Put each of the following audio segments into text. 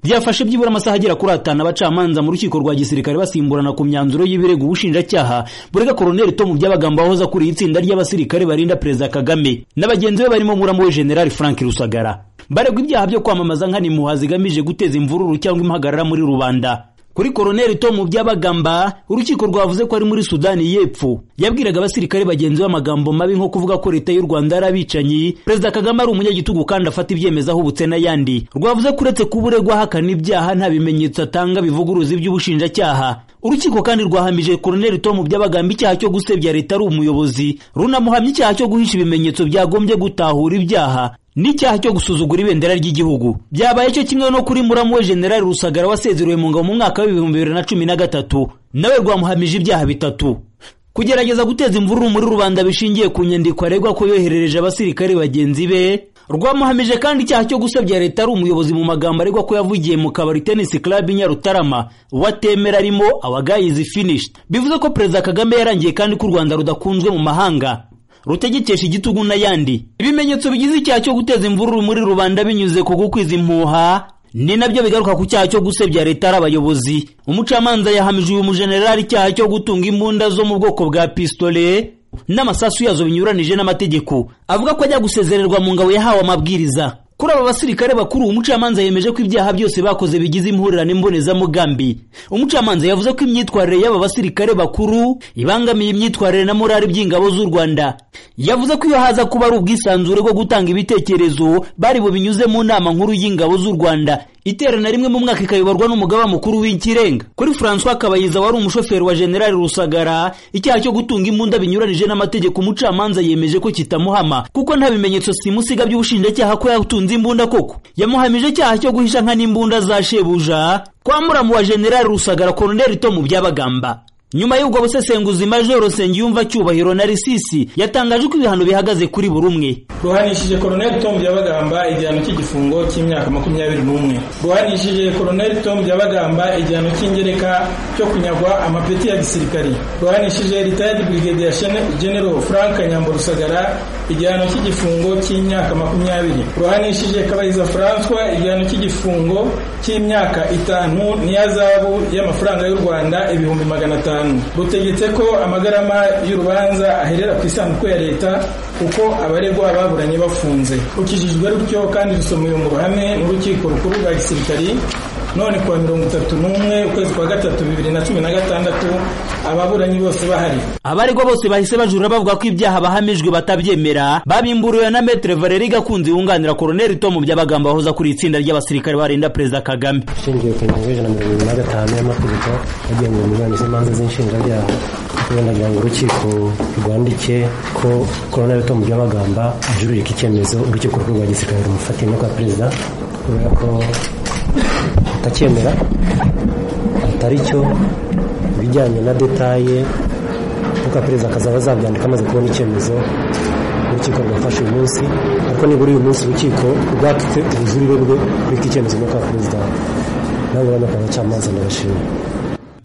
byafashe byibura amasaha agera kuri atanu abacamanza mu rukiko rwa gisirikare basimburana ku myanzuro y'ibirego ubushinjacyaha burega koroneli tomu byabagamba wahoze akuriye itsinda ry'abasirikare barinda perezida kagame na bagenzi be barimo muramu generali frank rusagara baregwa ibyaha byo kwamamaza nk'animuha zigamije guteza imvururu cyangwa impagarara muri rubanda kuri koroneli tomu byabagamba urukiko rwavuze ko ari muri sudani y'epfo yabwiraga abasirikare bagenzi be amagambo mabi nko kuvuga ko leta y'u rwanda ari abicanyi perezida kagame ari umunyagitugu kandi afata ibyemezo ahubutse n'ayandi rwavuze ko uretse kuba uregwa ahakana ibyaha nta bimenyetso atanga bivuguruza iby'ubushinjacyaha urukiko kandi rwahamije koroneli tomu byabagamba icyaha cyo gusebya leta ari umuyobozi runamuhamya icyaha cyo guhisha ibimenyetso byagombye gutahura ibyaha n'icyaha cyo gusuzugura ibendera ry'igihugu byabaye cyo kimwe no kuri muramu we generali rusagara wasezerewe mu ngabo mu mwaka w'ibihumbi bibiri na cumi na gatatu nawe rwamuhamije ibyaha bitatu kugerageza guteza imvururu muri rubanda bishingiye ku nyandiko aregwa ko yoherereje abasirikare bagenzi be rwamuhamije kandi icyaha cyo gusebya leta ari umuyobozi mu magambo aregwa ko yavugiye mu kabari tenisi club nyarutarama watemera arimo abagayizi finished bivuze ko perezida kagame yarangiye kandi ko u rwanda rudakunzwe mu mahanga rutegekesha igitugu n'ayandi ibimenyetso bigize icyaha cyo guteza imvururu muri rubanda binyuze ku gukwiza impuha ni nabyo bigaruka ku cyaha cyo gusebya leta ari abayobozi umucamanza yahamije uyu mujenerali icyaha cyo gutunga imbunda zo mu bwoko bwa pisitole n'amasasu yazo binyuranije n'amategeko avuga ko ajya gusezererwa mu ngabo yahawe amabwiriza kuri aba basirikare bakuru umucamanza yemeje ko ibyaha byose bakoze bigize impurirane imbonezamugambi umucamanza yavuze ko imyitwarire y'aba basirikare bakuru ibangamiye imyitwarire na morali by'ingabo z'u rwanda yavuze ko iyo haza kuba ari ubwisanzure bwo gutanga ibitekerezo bari bubinyuze mu nama nkuru y'ingabo z'u rwanda iterana rimwe mu mwaka ikayoborwa n'umugaba mukuru w'ikirenga kuri francois kabayiza wari umushoferi wa generali rusagara icyaha cyo gutunga imbunda binyuranije n'amategeko umucamanza yemeje ko kitamuhama kuko nta bimenyetso simusiga by'ubushinjacyaha ko yatunze imbunda koko yamuhamije icyaha cyo guhisha nka n'imbunda za shebuja kwa muramu wa generali rusagara koroneli tomu byabagamba nyuma y'ubwo busesenguzi majoro rusenge yumva cyubahiro na risisi yatangaje ko ibihano bihagaze kuri buri umwe ruhanishije koroneli tom byabagamba igihano cy'igifungo cy'imyaka makumyabiri n'umwe ruhanishije koroneli tom byabagamba igihano cy'ingereka cyo kunyagwa amapeti ya gisirikari ruhanishije ritayadi brigadier general frank nyambo rusagara igihano cy'igifungo cy'imyaka makumyabiri ruhanishije kabayiza francois igihano cy'igifungo cy'imyaka itanu n'iyazabu y'amafaranga y'u rwanda ibihumbi magana atanu rutegetse ko amagarama y'urubanza aherera ku isanduku ya leta kuko abaregwa baburanye bafunze rukijijwe rutyo kandi rusomewe mu ruhame n'urukiko rukuru rwa gisirikari none kuwa mirongo itatu n'umwe ukwezi kwa gatatu bibiri na cumi na gatandatu ababuranyi bose bahari abaregwa bose bahise bajura bavuga ko ibyaha bahamijwe batabyemera babimburiwe na metere valeri gakunzi wunganira koroneli tomu by'abagamba bahoza kuri itsinda ry'abasirikare barinda perezida kagame ishingiye ku ngingo y'ijana mirongo irindwi na gatanu y'amategeko agenga imirwano z'imanza z'inshinjabyaha wenda ngira ngo urukiko rwandike ko koroneli tomu by'abagamba ajurika icyemezo urukiko rukuru rwa gisirikare rumufatiye no kwa perezida kubera ko atacyemera atari cyo ibijyanye na detaye kuko perezida akazaba azabyandika amaze kubona icyemezo urukiko rwafashe uyu munsi ariko nibura uyu munsi urukiko rwatse ubujurire bwe rwita icyemezo no kwa perezida nawe urabona ko abacamanza ndabashima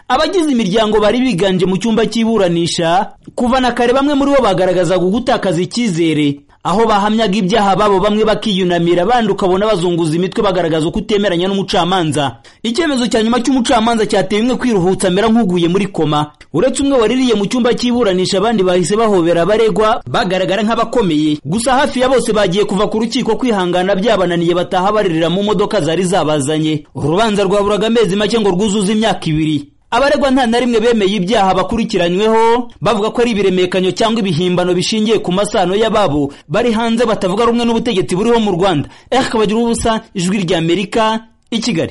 abagize imiryango bari biganje mu cyumba cy'iburanisha kuva na kare bamwe muri bo bagaragazaga gutakaza icyizere aho bahamyaga ibyaha babo bamwe bakiyunamira abandi ukabona bazunguza imitwe bagaragaza uko utemeranya n'umucamanza icyemezo cya nyuma cy'umucamanza cyateye umwe kwiruhutsa amera nk'uguye muri koma uretse umwe waririye mu cyumba cy'iburanisha abandi bahise bahobera abaregwa bagaragara nk'abakomeye gusa hafi ya bose bagiye kuva ku rukiko kwihangana byabananiye bataha baririra mu modoka zari zabazanye urubanza rwaburaga amezi make ngo rwuzuze imyaka ibiri abaregwa nta na rimwe bemeye ibyaha bakurikiranyweho bavuga ko ari ibiremekanyo cyangwa ibihimbano bishingiye ku masano y'ababo bari hanze batavuga rumwe n'ubutegetsi buriho mu rwanda eh kabagira ubusa ijwi ry'amerika i kigali